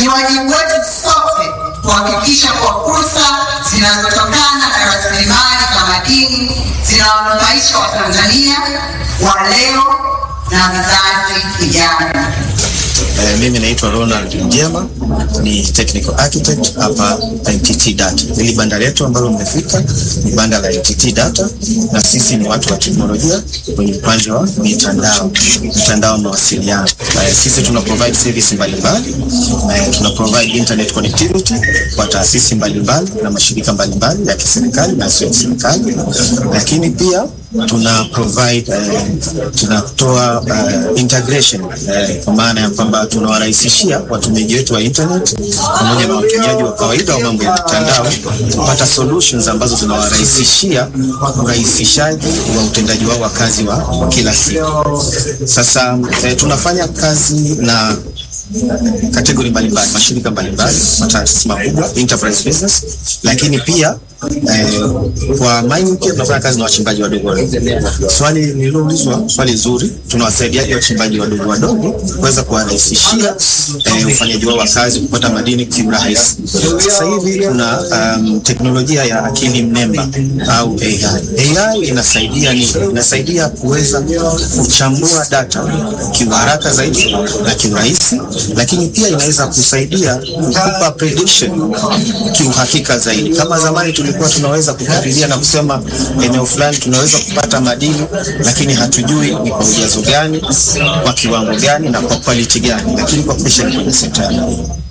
Ni wajibu wetu sote kuhakikisha kwa fursa zinazotokana na rasilimali za madini zinawanufaisha Watanzania wa leo na vizazi vijavyo. Eh, mimi naitwa Ronald Mjema ni technical architect hapa NTT Data. Hili banda letu ambalo mmefika ni banda la NTT Data, na sisi ni watu wa teknolojia kwenye upande wa mitandao, mitandao wa mawasiliano. Eh, sisi tuna provide service mbalimbali, eh, tuna provide internet connectivity kwa taasisi mbalimbali na mashirika mbalimbali ya kiserikali na sio ya serikali, lakini pia tuna provide eh, tunatoa uh, integration eh, kwa maana ya kwamba tunawarahisishia watumiaji wetu wa internet pamoja na watumiaji wa kawaida wa mambo ya mitandao kupata solutions ambazo zinawarahisishia urahisishaji wa utendaji wao wa kazi wa, wa kila siku. Sasa eh, tunafanya kazi na kategori mbalimbali, mashirika mbalimbali, mataasisi makubwa, enterprise business, lakini pia eh, kwa mining pia tunafanya kazi na wachimbaji wadogo wadogo. Swali nililoulizwa swali zuri, tunawasaidiaje wachimbaji wadogo wadogo kuweza kuwarahisishia eh, ufanyaji wao wa kazi kupata madini kiurahisi. Sasa hivi tuna um, teknolojia ya akili mnemba au AI. AI inasaidia nini? Inasaidia kuweza kuchambua data kiuharaka zaidi na kiurahisi, lakini pia inaweza kusaidia kukupa prediction kiuhakika zaidi. Kama zamani tulikuwa tunaweza kukadiria na kusema eneo fulani tunaweza kupata madini, lakini hatujui ni kwa ujazo gani, kwa kiwango gani na kwa quality gani, lakini kwa kwenye sekta ya